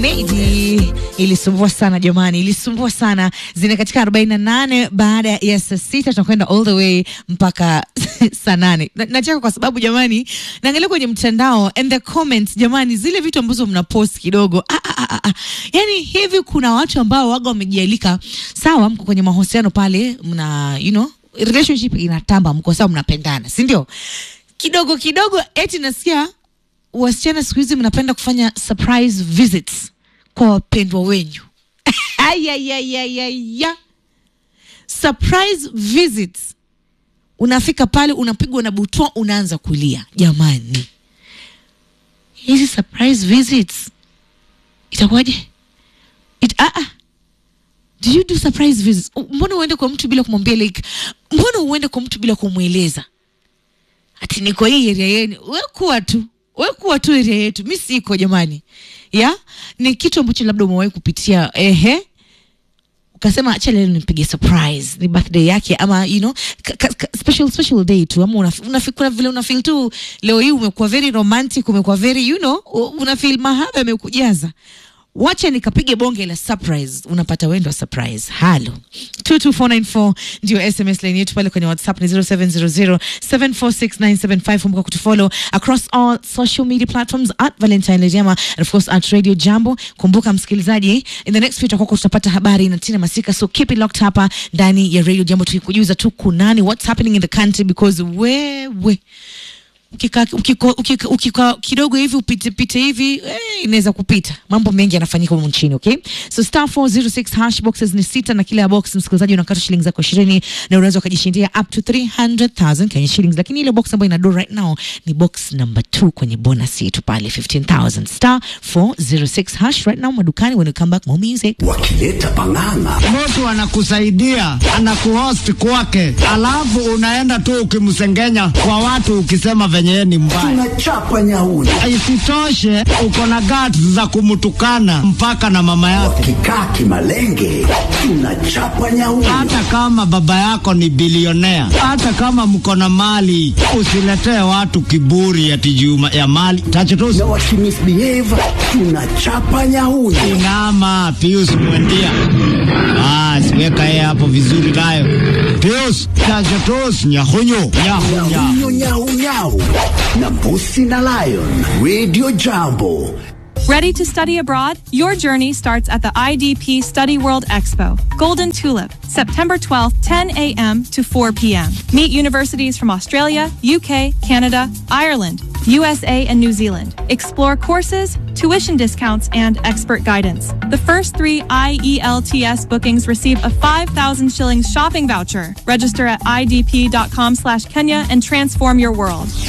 Meiji ilisumbua sana jamani, ilisumbua sana. Zina katika 48 baada ya saa sita tunakwenda all the way mpaka saa nane. Na- Nacheka kwa sababu jamani, naangalia kwenye mtandao and the comments jamani, zile vitu ambazo mnapost kidogo ah, ah, ah, ah. Yani hivi kuna watu ambao waga wamejialika, sawa, mko kwenye mahusiano pale, mna you know relationship inatamba, mko sawa, mnapendana, si ndio? Kidogo kidogo eti nasikia wasichana siku hizi mnapenda kufanya surprise visits kwa wapendwa wenyu. Ayayayayaya. Surprise visits, unafika pale unapigwa na butwa, unaanza kulia. Jamani, hizi surprise visits itakuwaje? It, ah, ah. Do you do surprise visits? U- Mbona uende kwa mtu bila kumwambia like, mbona uende kwa mtu bila kumweleza ati niko hii area yenu, we kuwa tu we kuwa tu area yetu, mi siko jamani. Ya ni kitu ambacho labda umewahi kupitia, ehe, ukasema acha leo nimpige surprise, ni birthday yake ama you know ka, ka, ka, special special day tu, ama una, una, kuna vile una feel tu leo hii umekuwa very romantic, umekuwa very you know, u- una feel mahaba yamekujaza wacha nikapige bonge la surprise unapata wendo wa surprise halo 22494 ndio sms line yetu pale kwenye whatsapp ni 0700746975 kumbuka kutufollow across all social media platforms at valentine lediama and of course at radio jambo kumbuka msikilizaji in the next few tutakuwa tutapata habari na tina masika so keep it locked hapa ndani ya radio jambo tukikujuza tu kunani what's happening in the country because wewe ukika, ukiko, ukika, ukika kidogo hivi upitepite hivi eh, inaweza kupita. Mambo mengi yanafanyika humu nchini, okay? So star 406 hash boxes ni sita, na kila box msikilizaji unakata shilingi zako ishirini na unaweza ukajishindia up to 300,000 Kenya shillings, lakini ile box ambayo ina do right now ni box number 2 kwenye bonus yetu pale 15,000 star 406 hash right now madukani. When you come back, more music. wakileta pang'ang'a mtu anakusaidia anakuhost kwake, alafu unaenda tu ukimsengenya kwa watu ukisema venye yeye ni mbaya. tunachapa nyauni Isitoshe uko na guts za kumtukana mpaka na mama yake, wakikaa kimalenge tunachapa nyauni hata kama baba yako ni bilionea, hata kama mko na mali. Usiletee watu kiburi ati juu ya mali tachotusi. na wakimisbehave tunachapa nyauni Inama Pius Mwendia. Ah, siweka yeye hapo vizuri nayo. Pius tachotusi nyahunyu nyahunya. nyau nyau nyau na mbusi na lion radio jambo Ready to study abroad? Your journey starts at the IDP Study World Expo, Golden Tulip, September 12th, 10 a.m. to 4 p.m. Meet universities from Australia, UK, Canada, Ireland, USA, and New Zealand. Explore courses, tuition discounts, and expert guidance. The first three IELTS bookings receive a 5,000 shillings shopping voucher. Register at idp.com slash Kenya and transform your world.